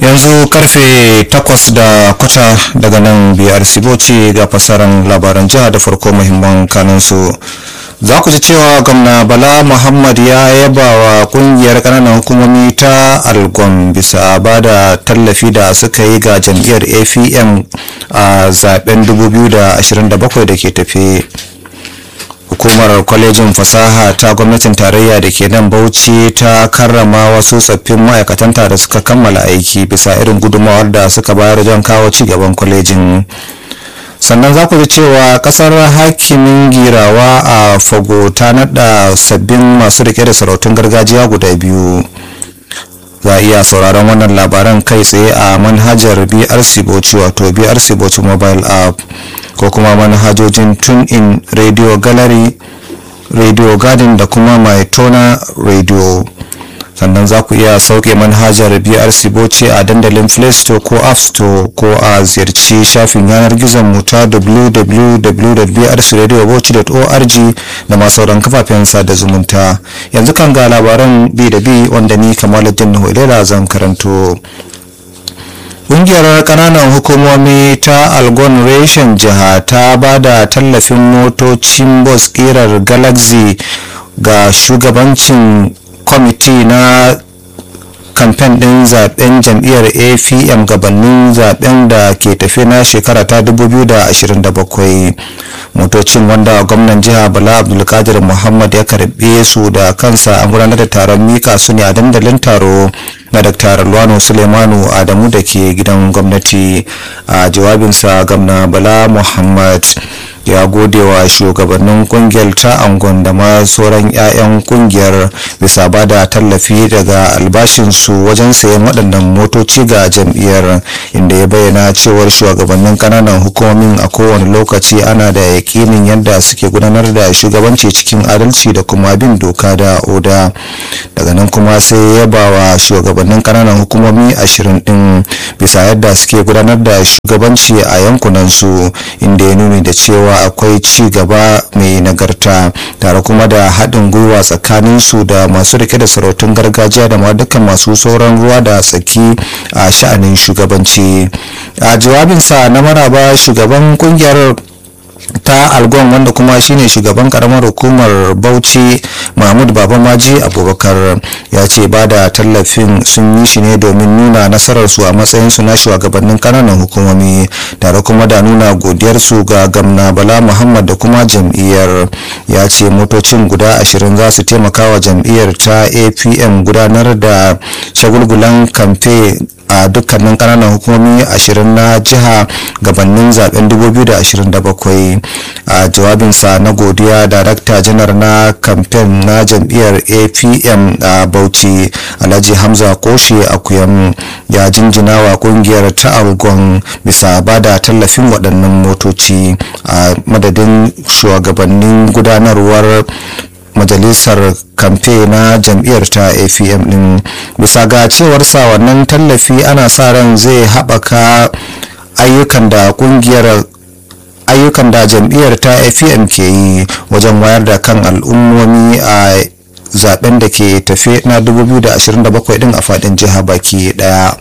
yanzu karfe takwas da kwata daga nan biyar siboci ga fasaran labaran jiha da farko muhimman kanunsu za ku ji cewa gwamna bala muhammad ya yaba wa kungiyar kananan hukumomi ta algon bisa ba da tallafi da suka yi ga jam'iyyar apm a zaben 2027 da ke tafe hukumar kwalejin fasaha ta gwamnatin tarayya da ke nan bauchi ta karrama wasu tsaffin ma'aikatanta da suka kammala aiki bisa irin gudunmawar da suka bayar don kawo ci gaban kwalejin sannan za ku ji cewa kasar hakimin girawa a fago ta nada sabbin masu rike da sarautun gargajiya guda biyu za a iya sauraron wannan labaran kai tsaye a manhajar brc bauchi wato brc bauchi mobile app ko kuma manhajojin tune in radio gallery radio garden da kuma mai tona radio sannan za ku iya sauke manhajar brc bauchi a dandalin play store ko app store ko a ziyarci shafin yanar gizon mu ta www.brcradiobauchi.org da masu sauran kafafen sada zumunta yanzu kan ga labaran bi da bi wanda ni kamaluddin nuhulela zan karanto Ƙungiyar ƙananan hukumomi ta Algon Reshen jiha ta ba da tallafin motocin bus ƙirar Galaxy ga shugabancin kwamiti na kamfen ɗin zaben jam'iyyar apm gabanin zaben da ke tafe na shekara ta 2027 motocin wanda gwamnan jiha bala abdulkadir muhammad ya karbe su da kansa an gudanar da taron mika su ne a dandalin taro na dr luwano suleimanu adamu da ke gidan gwamnati a jawabinsa gwamna bala muhammad ya gode wa shugabannin kungiyar ta angon da ma sauran 'ya'yan kungiyar bisa ba da tallafi daga albashinsu wajen sayan waɗannan motoci ga jam'iyyar inda ya bayyana cewar shugabannin kananan hukumomin a kowane lokaci ana da yakinin yadda suke gudanar da shugabanci cikin adalci da kuma bin doka da oda daga nan kuma sai ya ba wa shugabannin kananan hukumomi ashirin din bisa yadda suke gudanar da shugabanci a yankunansu inda ya nuni da cewa akwai ci gaba mai nagarta tare kuma da haɗin gwiwa tsakanin su da masu rike da sarautun gargajiya da ma dukkan masu sauran ruwa da tsaki a sha'anin shugabanci a jawabinsa na maraba shugaban kungiyar ta algon wanda kuma shine shugaban karamar hukumar bauchi mahmud babamaji abubakar ya ce ba da tallafin sun yi shi ne domin nuna nasararsu a matsayinsu na shugabannin kananan hukumomi tare kuma da nuna godiyarsu ga gamna bala muhammad da kuma jam'iyyar ya ce motocin guda ashirin za su taimaka wa jam'iyyar ta apm gudanar da shagulgulan kamfe a dukkanin kananan hukumomi ashirin na jiha gabanin zaben 2027 a jawabinsa na godiya darakta janar na kamfen na jam'iyyar apm a bauchi alhaji hamza koshe akuyam ya jinjina wa kungiyar ta algon bisa ba da tallafin waɗannan motoci a madadin shugabannin gudanarwar majalisar kamfe na jam'iyyar ta apm din bisa ga cewarsa wannan tallafi ana sa ran zai haɓaka ayyukan da kungiyar ayyukan da jam'iyyar ta apm ke yi wajen wayar da kan al'ummomi a zaben da ke tafe na 2027 din a faɗin jiha baki ɗaya.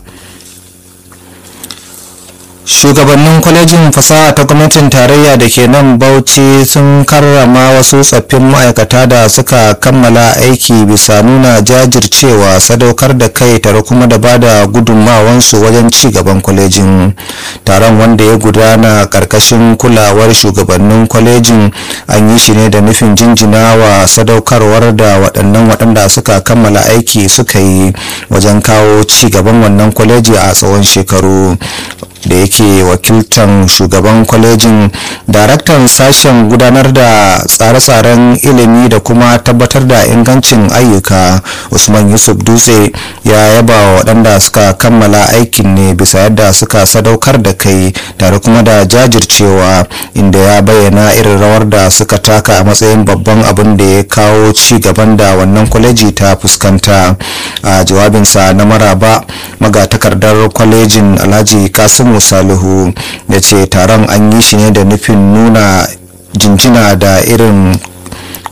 shugabannin kwalejin fasaha ta gwamnatin tarayya da ke nan bauchi sun karrama wasu tsaffin ma'aikata da suka kammala aiki bisa nuna jajircewa sadaukar da kai tare kuma da bada gudunmawansu wajen ci gaban kwalejin taron wanda ya gudana karkashin kulawar shugabannin kwalejin an yi shi ne da nufin jinjina wa sadaukarwar da waɗannan waɗanda suka kammala aiki suka yi wajen kawo ci gaban wannan kwaleji a tsawon shekaru da yake wakiltan shugaban kwalejin daraktan sashen gudanar da tsare-tsaren ilimi da kuma tabbatar da ingancin ayyuka usman yusuf dutse ya yaba wa waɗanda suka kammala aikin ne bisa yadda suka sadaukar da kai tare kuma da jajircewa inda ya bayyana irin rawar da suka taka a matsayin babban abin da ya kawo ci gaban da wannan kwaleji ta fuskanta a jawabinsa na maraba magatakardar kwalejin alhaji kasimu salihu ya ce taron an yi shi ne da nufin nuna jinjina da irin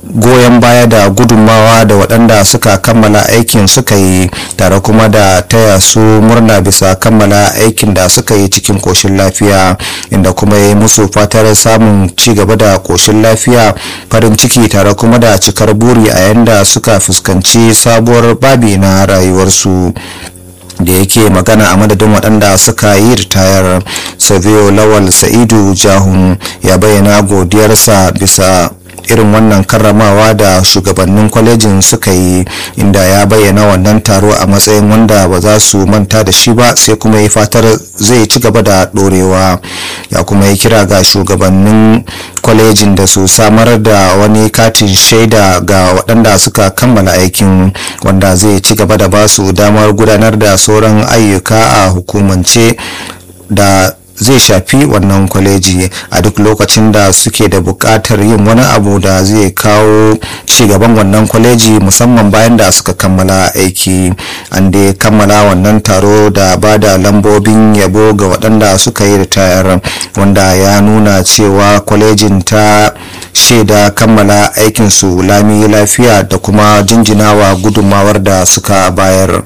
goyon baya da gudunmawa da waɗanda suka kammala aikin suka yi tare kuma da taya su murna bisa kammala aikin da suka yi cikin koshin lafiya inda kuma ya yi musu fatar samun ci gaba da koshin lafiya farin ciki tare kuma da cikar buri a yanda suka fuskanci sabuwar babi na rayuwarsu da yake magana a madadin waɗanda suka yi ritayar savio lawal sa'idu jahun ya bayyana godiyarsa bisa irin wannan karramawa da shugabannin kwalejin suka yi inda ya bayyana wannan taro a matsayin wanda ba za su manta da shi ba sai kuma yi fatar zai ci gaba da dorewa ya kuma yi kira ga shugabannin kwalejin da su samar da wani katin shaida ga waɗanda suka kammala aikin wanda zai ci gaba da ba su damar gudanar da sauran ayyuka a hukumance da zai shafi wannan kwaleji a duk lokacin da suke da buƙatar yin wani abu da zai kawo cigaban wannan kwaleji musamman bayan da suka kammala aiki an dai kammala wannan taro da ba da lambobin yabo ga waɗanda suka yi ritayar wanda ya nuna cewa kwalejin ta shaida kammala aikinsu lami lafiya da kuma jinjinawa gudunmawar da suka bayar.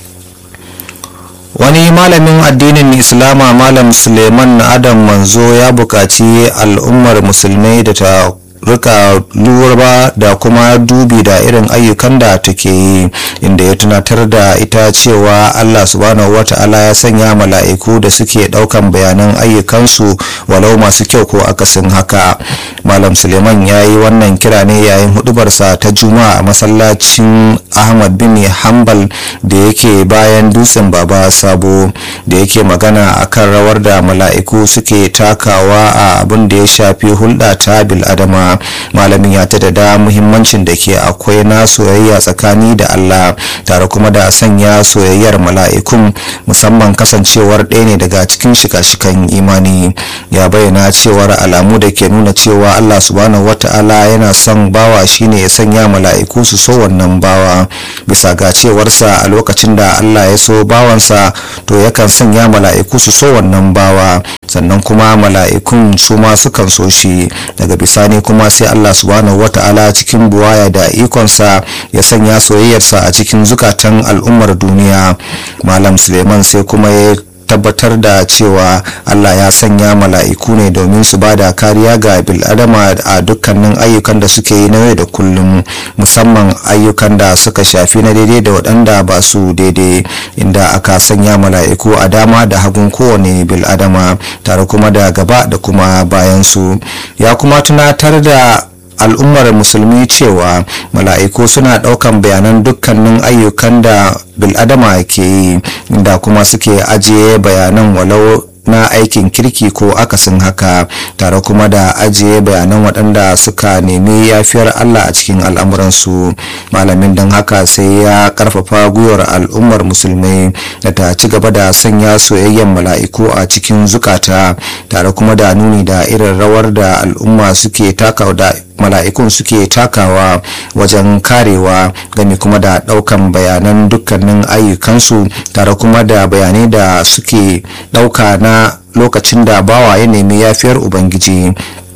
wani malamin addinin islama malam suleiman adam manzo ya buƙaci al'ummar musulmai da ta rika lura da kuma dubi da irin ayyukan da take yi inda ya tunatar da ita cewa allah subhanahu wata'ala ya sanya mala'iku da suke daukan bayanan ayyukansu walau masu kyau ko akasin haka malam suleiman ya yi wannan kira ne yayin hudubarsa ta juma'a a masallacin ahmad bin hanbal da yake bayan dutsen baba sabo da yake magana akan rawar da mala'iku suke takawa a abin da ya shafi hulɗa ta bil'adama malamin ya ta da muhimmancin da ke akwai na soyayya tsakani da allah tare kuma da sanya soyayyar mala'ikun musamman kasancewar ɗaya ne daga cikin shika-shikan imani ya bayyana cewar alamu da ke nuna cewa allah subhanahu wata'ala yana son bawa shine ya sanya mala'iku su so wannan bawa bisa ga cewarsa a lokacin da allah ya so bawansa to yakan sanya mala'iku su so wannan bawa sannan kuma mala'ikun su ma sukan so shi daga bisani kuma sai Allah subhanahu wata'ala cikin buwaya da ikonsa ya sanya soyayyarsa a cikin zukatan al'ummar duniya malam suleiman sai kuma ya tabbatar da cewa Allah ya sanya mala'iku ne domin su ba da kariya ga bil'adama a dukkanin ayyukan da suke yi na yau da kullum musamman ayyukan da suka shafi na daidai da waɗanda ba su daidai inda aka sanya mala'iku a dama da hagun kowane bil'adama tare kuma da gaba da kuma bayansu ya kuma tunatar da al'ummar musulmi cewa mala'iku suna ɗaukan bayanan dukkanin ayyukan da bil'adama ke yi da kuma suke ajiye bayanan walau na aikin kirki ko akasin haka tare kuma da ajiye bayanan waɗanda suka nemi yafiyar Allah a cikin al'amuransu malamin don haka sai ya karfafa gwiwar al'ummar musulmai da ta ci gaba da sanya soyayyen mala'iku a cikin zukata tare kuma da nuni da irin rawar da al'umma suke taka da mala'ikun suke takawa wajen karewa gani kuma da daukan bayanan dukkanin ayyukansu tare kuma da bayanai da suke dauka na lokacin da bawa ya nemi yafiyar ubangiji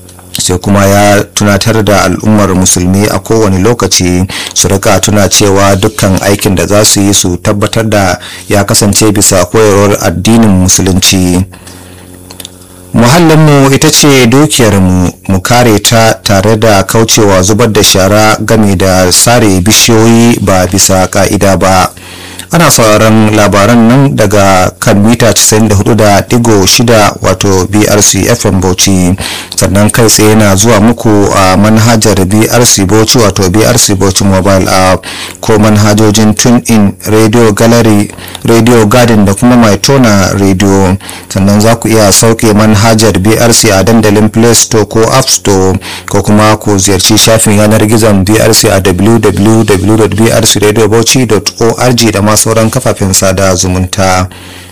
sai kuma ya tunatar da al'ummar musulmi a kowane lokaci su rika tuna cewa dukkan aikin da za su yi su tabbatar da ya kasance bisa koyarwar addinin musulunci muhallinmu ita ce dukiyarmu mu kare ta tare da kaucewa zubar da shara game da sare bishiyoyi ba bisa ka'ida ba ana sauraron labaran nan daga kan mita 94.6 wato brc fm bauchi sannan kai tsaye na zuwa muku a manhajar brc bauchi wato brc bauchi mobile app ko manhajojin tune in radio gallery radio garden da kuma maitona radio sannan za ku iya sauke manhajar brc a dandalin play store ko app store ko kuma ku ziyarci shafin yanar gizon brc a www.brcradiobauchi.org da masu sauran kafafen sada zumunta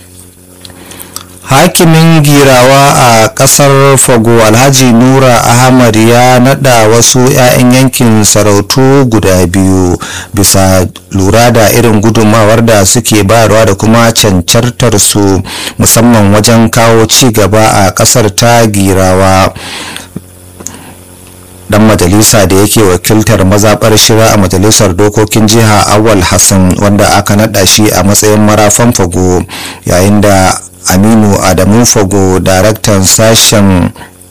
hakimin girawa a kasar fago alhaji nura ahmad ya nada wasu 'ya'yan yankin sarautu guda biyu bisa lura da irin gudunmawar da suke bayarwa da kuma cancantar su musamman wajen kawo ci gaba a kasar ta girawa dan majalisa da yake wakiltar mazaɓar shira a majalisar dokokin jiha awal hassan wanda aka naɗa shi a matsayin marafan fago yayin da aminu adamu fago daraktan sashen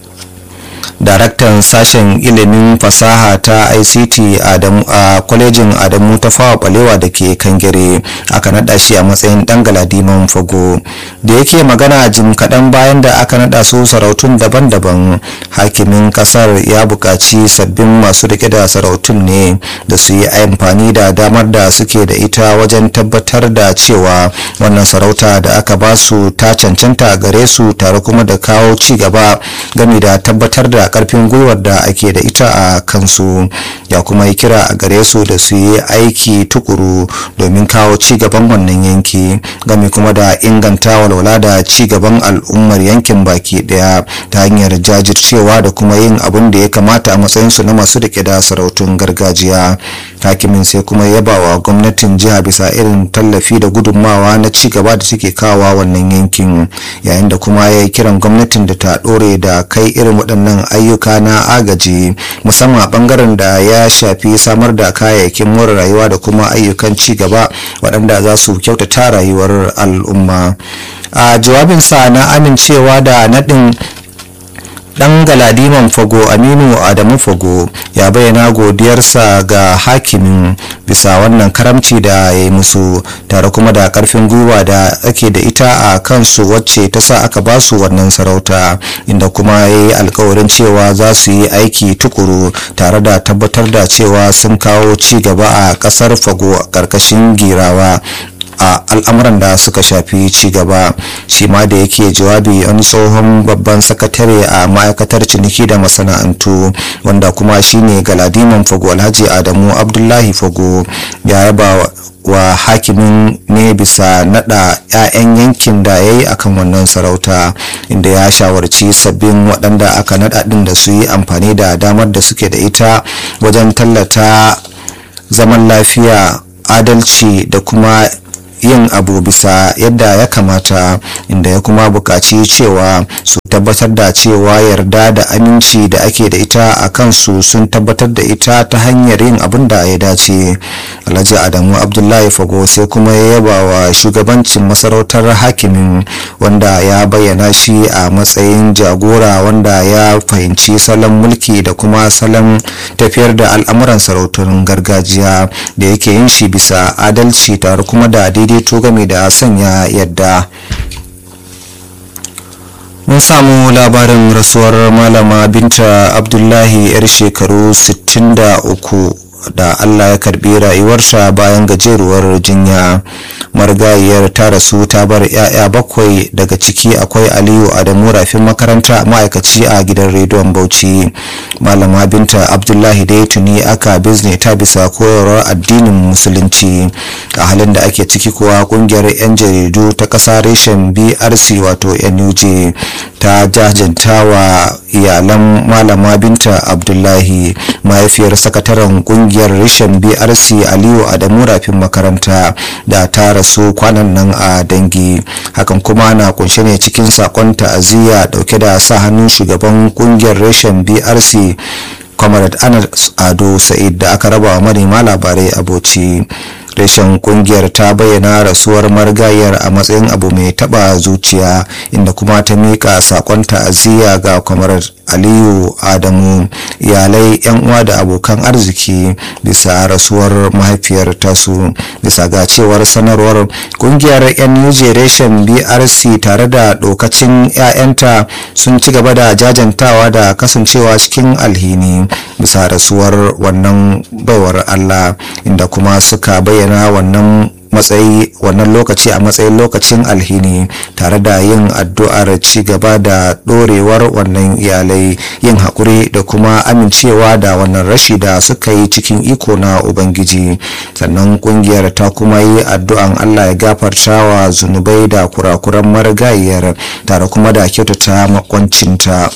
daraktan sashen ilimin fasaha ta ict a kwalejin adamu ta fawa balewa da ke kangare aka nada shi a matsayin dan galadiman fago da yake magana jim kaɗan bayan da aka nada su sarautun daban-daban hakimin kasar ya buƙaci sabbin masu rike da sarautun ne da su yi amfani da damar da suke da ita wajen tabbatar da cewa wannan sarauta da aka ba su ta cancanta gare su tare kuma da kawo ci gaba gami da tabbatar da karfin gwiwar da ake da ita a kansu ya kuma yi kira a gare su da su yi aiki tukuru domin kawo ci gaban wannan yanki gami kuma da inganta walwala da ci gaban al'ummar yankin baki daya ta hanyar jajircewa da kuma yin abin da ya kamata a matsayinsu na masu rike da sarautun gargajiya hakimin sai kuma yaba wa gwamnatin jiha bisa irin tallafi da gudunmawa na ci gaba da suke kawowa wannan yankin yayin da kuma ya yi kiran gwamnatin da ta ɗore da kai irin waɗannan ayyuka na agaji musamman a ɓangaren da ya shafi samar da kayayyakin more rayuwa da kuma ayyukan ci gaba waɗanda za su kyautata rayuwar al'umma a jawabinsa na amincewa da naɗin dan galadiman fago aminu adamu fago ya bayyana godiyarsa ga hakimin bisa wannan karamci da ya yi musu tare kuma da karfin gwiwa da ake da ita a kansu wacce ta sa aka ba su wannan sarauta inda kuma ya yi alkawarin cewa za su yi aiki tukuru tare da tabbatar da cewa sun kawo ci gaba a kasar fago a karkashin girawa a al'amuran da suka shafi ci gaba shi ma da yake jawabi wani tsohon babban sakatare a ma'aikatar ciniki da masana'antu wanda kuma shine galadiman fago alhaji adamu abdullahi fago ya yaba wa hakimin ne bisa nada 'ya'yan yankin da ya yi akan wannan sarauta inda ya shawarci sabbin waɗanda aka nada ɗin da su yi amfani da damar da suke da ita wajen tallata zaman lafiya adalci da kuma yin abu bisa yadda ya kamata inda ya kuma buƙaci cewa su tabbatar da cewa yarda da aminci da ake da ita a kansu sun tabbatar da ita ta hanyar yin abin da ya dace alhaji adamu abdullahi fago sai kuma ya yaba wa shugabancin masarautar hakimin wanda ya bayyana shi a matsayin jagora wanda ya fahimci salon mulki da kuma salon tafiyar da al'amuran sarautun gargajiya da yake yin shi bisa adalci tare kuma da daidaito game da sanya yadda mun samu labarin rasuwar malama binta abdullahi yar shekaru 63 da allah ya karbi rayuwarta bayan gajeruwar jinya marigayiyar ta rasu ta bar 'ya'ya bakwai daga ciki akwai aliyu adamu rafin makaranta ma'aikaci a gidan rediyon bauchi malama binta abdullahi dai tuni aka bizne ta bisa koyarwar addinin musulunci a halin da ake ciki kuwa kungiyar 'yan jaridu ta ƙasa reshen brc wato nuj ta jajanta wa iyalan malama binta abdullahi mahaifiyar sakataren kungiyar reshen brc aliyu adamu rafin makaranta da ta rasu kwanan nan a dangi hakan kuma na kunshe ne cikin sakon ta'aziyya dauke da sa hannun shugaban kungiyar reshen brc comrade anas ado sa'id da aka raba wa manema labarai a bauchi reshen kungiyar ta bayyana rasuwar marigayar a matsayin abu mai taba zuciya inda kuma ta mika sakon ta'aziyya ga kwamar aliyu adamu iyalai yan uwa da abokan arziki bisa rasuwar mahaifiyar tasu bisa ga cewar sanarwar kungiyar yan new reshen brc tare da dokacin 'ya'yanta sun ci gaba da jajantawa da kasancewa cikin alhini bisa rasuwar wannan baiwar allah inda kuma suka bayyana bayyana wannan matsayi wannan lokaci a matsayin lokacin alhini tare da yin addu'ar ci gaba da dorewar wannan iyalai yin haƙuri da kuma amincewa da wannan rashi da suka yi cikin iko na ubangiji sannan kungiyar ta kuma yi addu'an allah ya gafarta wa zunubai da kurakuran marigayiyar tare kuma da kyautata makwancinta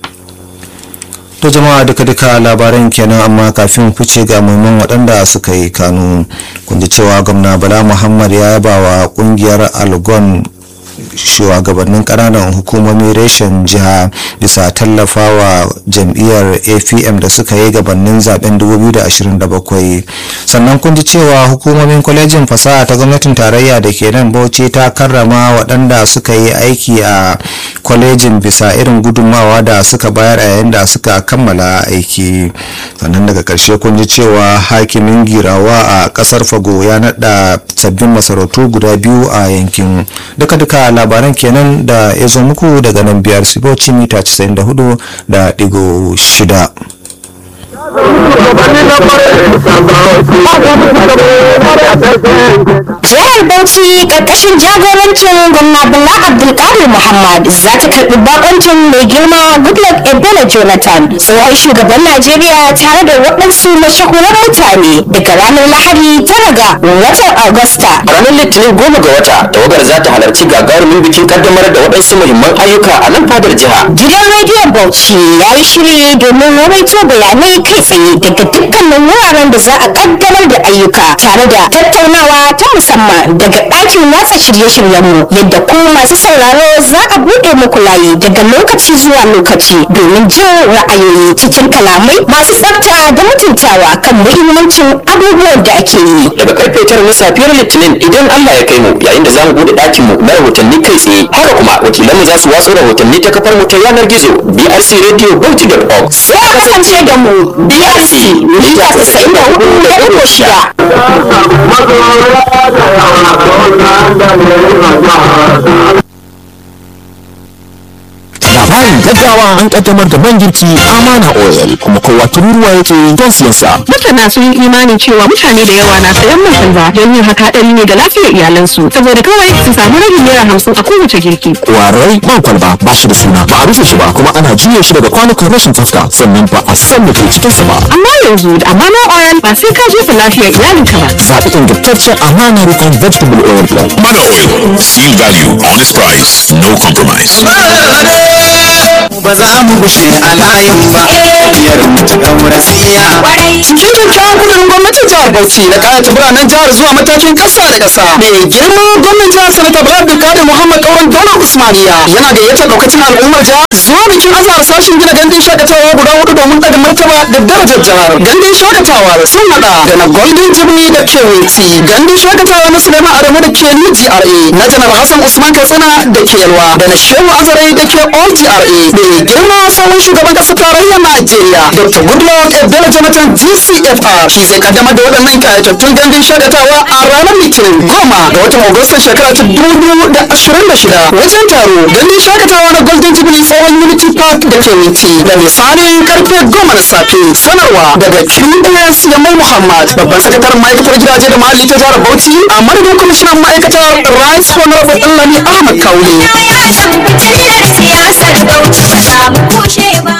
to jama'a duka-duka labaran kenan amma kafin fice ga muhimman waɗanda suka yi kanu kun ji cewa gwamna bala muhammad ya yaba wa ƙungiyar algon shugabannin kananan hukumomi reshen jiha bisa tallafawa jam'iyyar apm da suka yi gabanin zaben 2027 sannan kun ji cewa hukumomin kwalejin fasaha ta gwamnatin tarayya da ke nan bauchi ta karrama waɗanda suka yi aiki a kwalejin bisa irin gudunmawa da suka bayar a yayin da suka kammala aiki sannan daga ƙarshe kun ji cewa hakimin girawa a ƙasar fago ya naɗa sabbin masarautu guda biyu a yankin duka-duka labaran kenan da ya zo muku daga nan biyar siboci mita 94 da digo shida. jihar bauchi karkashin jagorancin gwamna bala abdulkadir muhammad za ta karbi bakoncin mai girma goodluck ebele jonathan tsohon shugaban najeriya tare da waɗansu mashahuran mutane daga ranar lahadi tara ga watan agusta a ranar litinin goma ga wata tawagar za ta halarci gagarumin bikin kaddamar da waɗansu muhimman ayyuka a nan fadar jiha gidan rediyon bauchi ya yi shiri domin rawaito bayanai kai tsaye daga dukkanin wuraren da za a kaddamar da ayyuka tare da tattaunawa ta musamman daga ɗakin watsa shirye-shiryenmu yadda ku masu sauraro za a buɗe muku layi daga lokaci zuwa lokaci domin jin ra'ayoyi cikin kalamai masu tsafta da mutuntawa kan muhimmancin abubuwan da ake yi daga karfe tara na safiyar litinin idan allah ya kai mu yayin da za mu buɗe ɗakin mu na rahotanni kai tsaye haka kuma wakilanmu za su watsa rahotanni ta kafar mu ta yanar gizo brcradio.org sai a kasance da mu brc mita 94.6 labarin gaggawa an kaddamar da man girki amana oil kuma kowa tururuwa yake don siyan sa masana sun yi imanin cewa mutane da yawa na sayan man salva don yin haka hadari ne ga lafiyar iyalansu saboda kawai su samu rabin naira hamsin a kowace girki kwarai man kwalba ba shi da suna ba a rufe shi ba kuma ana juya shi daga kwanukan rashin tsafta sannan ba a san da ke cikin sa ba amma yanzu da amana oil ba sai ka jefa lafiyar iyalinka ba zaɓi ingantaccen amana rikon vegetable oil blend Mana Oil. Seal value, honest price, no compromise. ba za mu gushe a layin ba biyar mu ta daura siya cikin kyakkyawan kudurin gwamnatin jihar bauchi na kayata biranen jihar zuwa matakin ƙasa da ƙasa mai girma gwamnan jihar sanata bala abdulkadir muhammad kauran daular usmaniya yana gayyatar lokacin al'ummar jihar zuwa bikin azahar sashen gina gandun shakatawa guda hudu domin ɗaga martaba da darajar jihar gandun shakatawa sun hada da na golden jibni da kewiti gandun shakatawa na suleiman adamu da ke new gra na janar hassan usman katsina da ke yalwa da na shehu azare da ke all gra mai girma sabon shugaban ƙasar tarayyar najeriya dr goodluck ebele jonathan gcfr shi zai kaddamar da waɗannan kayatattun gandun shakatawa a ranar litinin goma ga watan agustan shekara ta dubu da ashirin da shida wajen taro gandun shakatawa na golden jubilee tsohon unity park da ke minti da misalin karfe goma na safe sanarwa daga qs yamai muhammad babban sakataren ma'aikatar gidaje da muhalli ta jihar bauchi a madadin kwamishinan ma'aikatar rice honorable ɗanlami ahmad kaule siyasar bauchi ba za mu kushe ba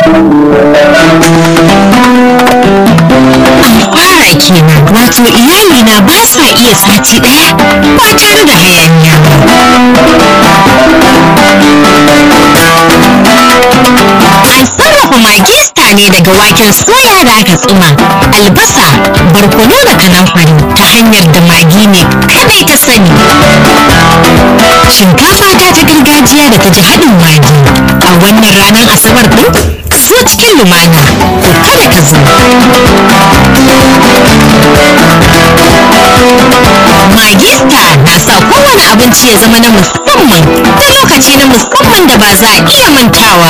fara kenan wato iyali na ba sa iya sati daya ba tare da hayaniya an sarrafa magista ne daga waken soya da aka tsuma albasa barkono da kanamfari ta hanyar da magi ne kadai ta sani shinkafa ta ta gargajiya da ta ji haɗin magi a wannan ranar asabar ɗin ka zo cikin lumana ko kada ka zo Magista na sa kowane abinci ya zama na musamman da lokaci na musamman da ba za a iya mantawa